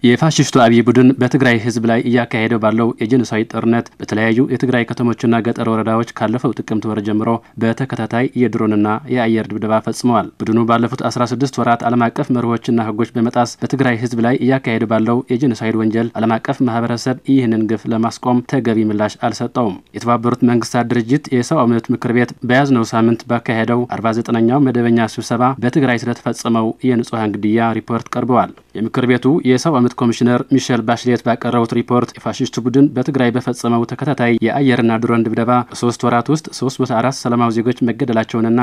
የፋሽስቱ አብይ ቡድን በትግራይ ህዝብ ላይ እያካሄደው ባለው የጄኖሳይድ ጦርነት በተለያዩ የትግራይ ከተሞችና ገጠር ወረዳዎች ካለፈው ጥቅምት ወር ጀምሮ በተከታታይ የድሮንና የአየር ድብደባ ፈጽመዋል። ቡድኑ ባለፉት 16 ወራት ዓለም አቀፍ መርሆችና ህጎች በመጣስ በትግራይ ህዝብ ላይ እያካሄደ ባለው የጄኖሳይድ ወንጀል ዓለም አቀፍ ማህበረሰብ ይህንን ግፍ ለማስቆም ተገቢ ምላሽ አልሰጠውም። የተባበሩት መንግስታት ድርጅት የሰብአዊ መብት ምክር ቤት በያዝነው ሳምንት ባካሄደው 49ኛው መደበኛ ስብሰባ በትግራይ ስለተፈጸመው የንጹሐን ግድያ ሪፖርት ቀርበዋል። የምክር ቤቱ የሰብአዊ መብት ኮሚሽነር ሚሼል ባሽሌት ባቀረቡት ሪፖርት የፋሽስቱ ቡድን በትግራይ በፈጸመው ተከታታይ የአየርና ድሮን ድብደባ በሶስት ወራት ውስጥ 304 ሰላማዊ ዜጎች መገደላቸውንና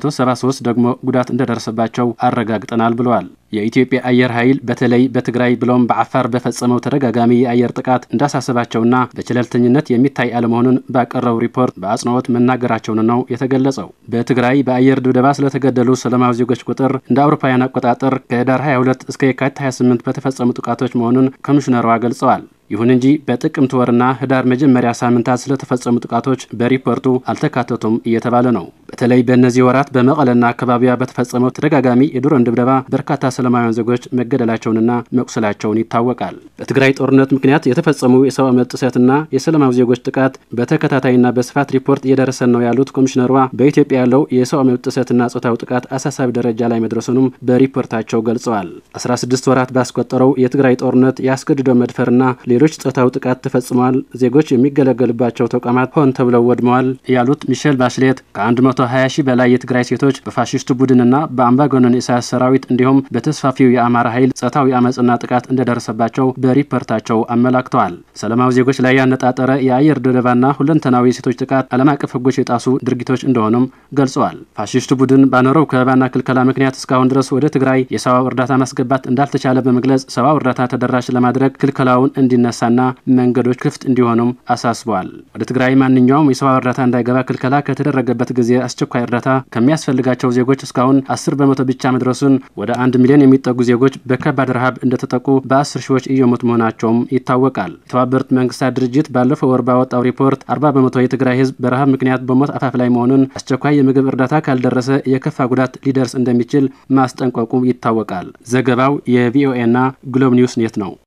373 ደግሞ ጉዳት እንደደረሰባቸው አረጋግጠናል ብለዋል። የኢትዮጵያ አየር ኃይል በተለይ በትግራይ ብሎም በአፋር በፈጸመው ተደጋጋሚ የአየር ጥቃት እንዳሳሰባቸውና በቸለልተኝነት የሚታይ አለመሆኑን ባቀረቡ ሪፖርት በአጽንኦት መናገራቸውን ነው የተገለጸው። በትግራይ በአየር ድብደባ ስለተገደሉ ሰላማዊ ዜጎች ቁጥር እንደ አውሮፓውያን አቆጣጠር ከህዳር 22 እስከ የካቲት 28 በተፈጸሙ ጥቃቶች መሆኑን ኮሚሽነሯ ገልጸዋል። ይሁን እንጂ በጥቅምት ወርና ህዳር መጀመሪያ ሳምንታት ስለተፈጸሙ ጥቃቶች በሪፖርቱ አልተካተቱም እየተባለ ነው። በተለይ በእነዚህ ወራት በመቀለና አካባቢዋ በተፈጸመው ተደጋጋሚ የድሮን ድብደባ በርካታ ሰላማውያን ዜጎች መገደላቸውንና መቁሰላቸውን ይታወቃል። በትግራይ ጦርነት ምክንያት የተፈጸሙ የሰብአዊ መብት ጥሰትና የሰላማዊ ዜጎች ጥቃት በተከታታይና በስፋት ሪፖርት እየደረሰን ነው ያሉት ኮሚሽነሯ በኢትዮጵያ ያለው የሰብአዊ መብት ጥሰትና ጾታዊ ጥቃት አሳሳቢ ደረጃ ላይ መድረሱንም በሪፖርታቸው ገልጸዋል። 16 ወራት ባስቆጠረው የትግራይ ጦርነት የአስገድዶ መድፈርና ሌሎች ጾታዊ ጥቃት ተፈጽመዋል፣ ዜጎች የሚገለገሉባቸው ተቋማት ሆን ተብለው ወድመዋል ያሉት ሚሼል ባሽሌት ከ120 ሺህ በላይ የትግራይ ሴቶች በፋሽስቱ ቡድንና በአምባገነን ኢሳያስ ሰራዊት እንዲሁም በተስፋፊው የአማራ ኃይል ጾታዊ አመፅና ጥቃት እንደደረሰባቸው በሪፖርታቸው አመላክተዋል። ሰላማዊ ዜጎች ላይ ያነጣጠረ የአየር ድብደባና ሁለንተናዊ የሴቶች ጥቃት ዓለም አቀፍ ሕጎች የጣሱ ድርጊቶች እንደሆኑም ገልጸዋል። ፋሽስቱ ቡድን ባኖረው ከበባና ክልከላ ምክንያት እስካሁን ድረስ ወደ ትግራይ የሰብአዊ እርዳታ ማስገባት እንዳልተቻለ በመግለጽ ሰብአዊ እርዳታ ተደራሽ ለማድረግ ክልከላውን እንዲነሳና መንገዶች ክፍት እንዲሆኑም አሳስበዋል። ወደ ትግራይ ማንኛውም የሰብአዊ እርዳታ እንዳይገባ ክልከላ ከተደረገበት ጊዜ አስቸኳይ እርዳታ ከሚያስፈልጋቸው ዜጎች እስካሁን አስር በመቶ ብቻ መድረሱን ወደ አንድ ሚሊዮን የሚጠጉ ዜጎች በከባድ ረሃብ እንደተጠቁ በአስር ሺዎች እየሞቱ መሆናቸውም ይታወቃል። የተባበሩት መንግስታት ድርጅት ባለፈው ወር ባወጣው ሪፖርት አርባ በመቶ የትግራይ ህዝብ በረሃብ ምክንያት በሞት አፋፍ ላይ መሆኑን፣ አስቸኳይ የምግብ እርዳታ ካልደረሰ የከፋ ጉዳት ሊደርስ እንደሚችል ማስጠንቀቁ ይታወቃል። ዘገባው የቪኦኤና ግሎብ ኒውስ ኔት ነው።